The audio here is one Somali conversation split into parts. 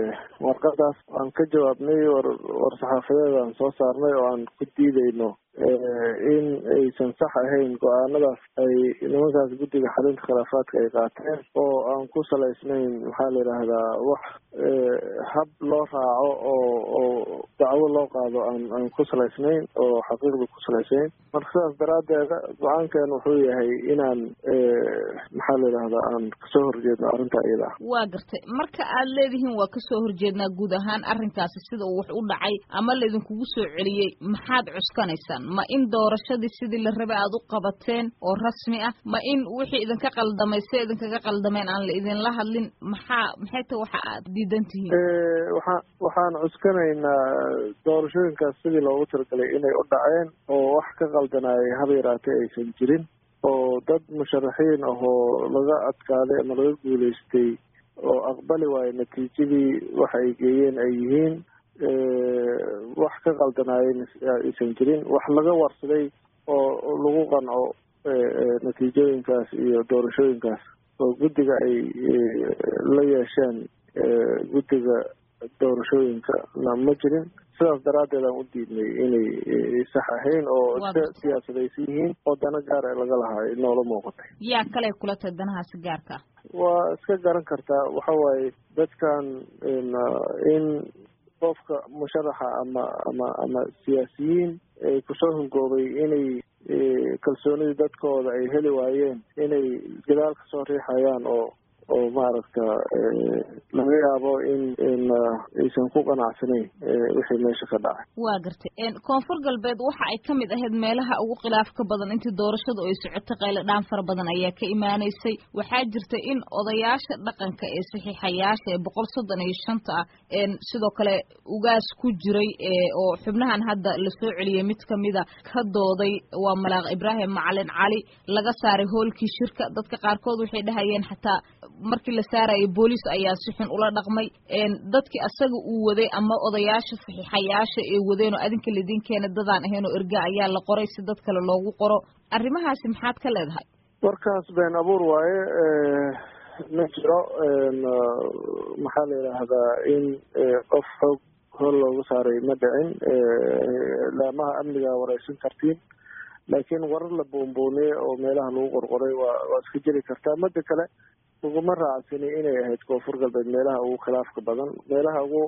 warqadaas aan ka jawaabnay war war saxaafadeed aan soo saarnay oo aan ku diideyno in aysan sax ahayn go-aanadaas ay nimankaas guddiga xalinta khilaafaadka ay qaateen oo aan ku salaysnayn maxaa la yidhaahdaa wax hab loo raaco oo oo dacwo loo qaado aan aan ku salaysnayn oo xaqiiqda ku salaysnayn marka sidaas daraaddeeda go-aankan wuxuu yahay inaan maxaa la yidhahdaa aan kasoo horjeedno arrinta iyada ah waa gartay marka aad leedihiin waa kasoo horjeednaa guud ahaan arrinkaasi sida uu wax u dhacay ama laydinkugu soo celiyey maxaad cuskanaysaan ma in doorashadii sidii la rabay aada u qabateen oo rasmi ah ma in wixii idinka qaldamay se idinkaga qaldameen aan la idinla hadlin maxaa maxay ta waxa aad diidan tihiin waxaa waxaan cuskanaynaa doorashooyinkaas sidii loogu talagalay inay u dhaceen oo wax ka qaldanaayay haba yaraatee aysan jirin oo dad musharaxiin ahoo laga adkaaday ama laga guulaystay oo aqbali waayo natiijadii waxa ay geeyeen ay yihiin wax ka qaldanaayeen aysan jirin wax laga warsaday oo lagu qanco natiijooyinkaas iyo doorashooyinkaas oo guddiga ay la yeesheen guddiga doorashooyinka na ma jirin sidaas daraaddeed aan u diidnay inay sax ahayn oo iska siyaasadaysan yihiin oo dana gaar ee laga lahaa noola muuqatay yaa kale kula tahay danahaasi gaarka ah waa iska garan kartaa waxa waaye dadkan in qofka musharaxa ama ama ama siyaasiyiin ay kusoo hungoobay inay kalsoonidii dadkooda ay heli waayeen inay gadaal ka soo riixayaan oo oo maaragta laga yaabo in in aysan ku qanacsanayn wixii meesha ka dhacay waa gartay koonfur galbeed waxa ay ka mid ahayd meelaha ugu khilaafka badan intii doorashadu ay socotay qaylo dhaan fara badan ayaa ka imaanaysay waxaa jirta in odayaasha dhaqanka ee saxiixayaasha ee boqol soddon iyo shanta ah sidoo kale ugaas ku jiray oo xubnahan hadda la soo celiyey mid kamida ka dooday waa malaaq ibraahim macalin cali laga saaray hoolkii shirka dadka qaarkood waxay dhahayeen xataa markii la saarayay booliis ayaa si xun ula dhaqmay dadkii asaga uu waday ama odayaasha saxiixayaasha ee wadeen oo adinka laidin keena dadaan ahayn oo erga ayaa la qoray si dad kale loogu qoro arrimahaasi maxaad ka leedahay warkaas been abuur waaye ma jiro maxaa la yidhaahdaa in qof xoog hool loogu saaray ma dhicin laamaha amniga wareysan kartiin laakiin warar la boonbooniyey oo meelaha lagu qorqoray waa waa iska jiri kartaa mada kale uguma raacsani inay ahayd koonfur galbeed meelaha ugu khilaafka badan meelaha ugu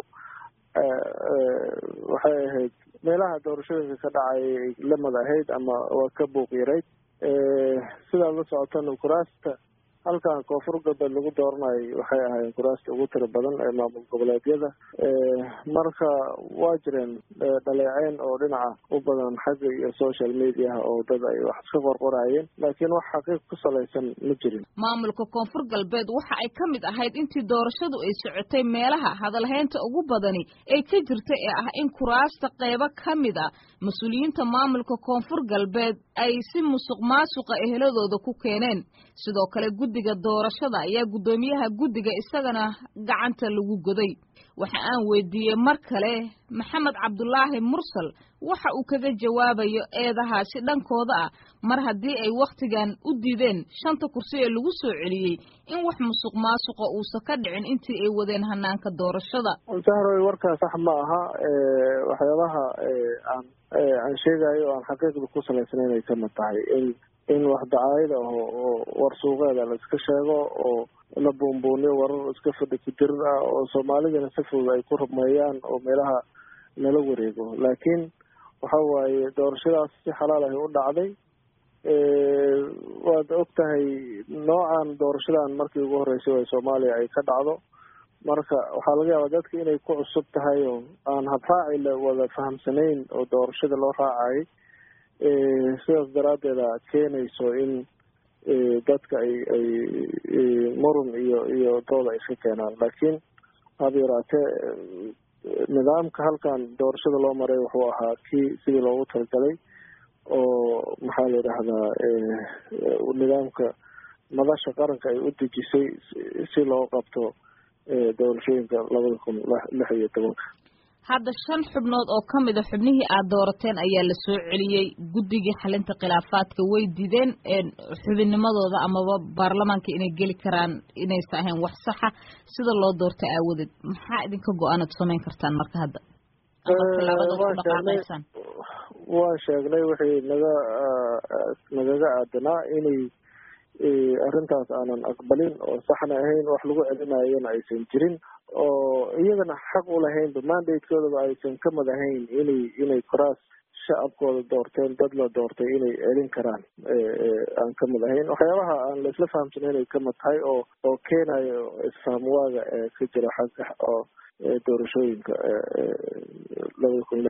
waxay ahayd meelaha doorashooyinka ka dhacay ay lamad ahayd ama waa ka buuq yarayd sidaad la socotana kuraasta halkan koonfur galbeed lagu dooranayo waxay ahaayeen kuraasta ugu tira badan ee maamul goboleedyada marka waa jireen dhaleeceyn oo dhinaca u badan xagga iyo social mediaha oo dad ay wax iska qorqorayeen laakiin wax xaqiiq ku salaysan ma jirin maamulka koonfur galbeed waxa ay ka mid ahayd intii doorashadu ay socotay meelaha hadalhaynta ugu badani ee ka jirta ee ah in kuraasta qeybo ka mid a mas-uuliyiinta maamulka koonfur galbeed ay si musuq maasuqa eheladooda ku keeneen sidoo kale guddiga doorashada ayaa guddoomiyaha guddiga isagana gacanta lagu goday waxa aan weydiiyey mar kale maxamed cabdulaahi mursal waxa uu kaga jawaabayo eedahaasi dhankooda ah mar haddii ay wakhtigan u diideen shanta kursi ee lagu soo celiyey in wax musuq maasuqa uusan ka dhicin intii ay wadeen hanaanka doorashada sahroy warkaa sax ma aha waxyaabaha aan aan sheegayo o aan xaqiiqda ku salaysnayn ay kamid tahay in in wax dacaayada aho oo war suuqeeda la iska sheego oo la buunbuuniyo warar iska fadhi ku jirir ah oo soomaalidana si fudud ay ku rumeeyaan oo meelaha lala wareego laakiin waxa waaye doorashadaas si xalaal ahi u dhacday waad og tahay noocan doorashadan markii ugu horreysay ee soomaaliya ay ka dhacdo marka waxaa laga yaabaa dadka inay ku cusub tahay oo aan habraaci la wada fahamsanayn oo doorashada loo raacayay sidaas daraaddeeda keenayso in dadka ay ay murun iyo iyo dooda ay iska keenaan laakiin haba yaraatee nidaamka halkan doorashada loo maray wuxuu ahaa kii sidii loogu talagalay oo maxaa la yidhaahdaa nidaamka madasha qaranka ay u dejisay si loo qabto doorashooyinka labada kun lix iyo tobanka hadda shan xubnood oo ka mid a xubnihii aad doorateen ayaa la soo celiyey guddigii xalinta khilaafaadka way dideen xubinnimadooda amaba baarlamaanka inay geli karaan inaysa ahayn wax saxa sida loo doortay aawadeed maxaa idinka go-aanaad samayn kartaan marka hadda waan sheegnay wixii naga nagaga aadanaa inay arrintaas aanan aqbalin oo saxna ahayn wax lagu celinayona aysan jirin oo iyagana xaq ulahaynba mandatekoodaba aysan ka mid ahayn inay inay koraas shacabkooda doorteen dad la doortay inay celin karaan aan ka mid ahayn waxyaabaha aan laisla fahamsanayn ay ka mid tahay oo oo keenayo isfahamwaaga ee ka jira xagga oo doorashooyinka labada kun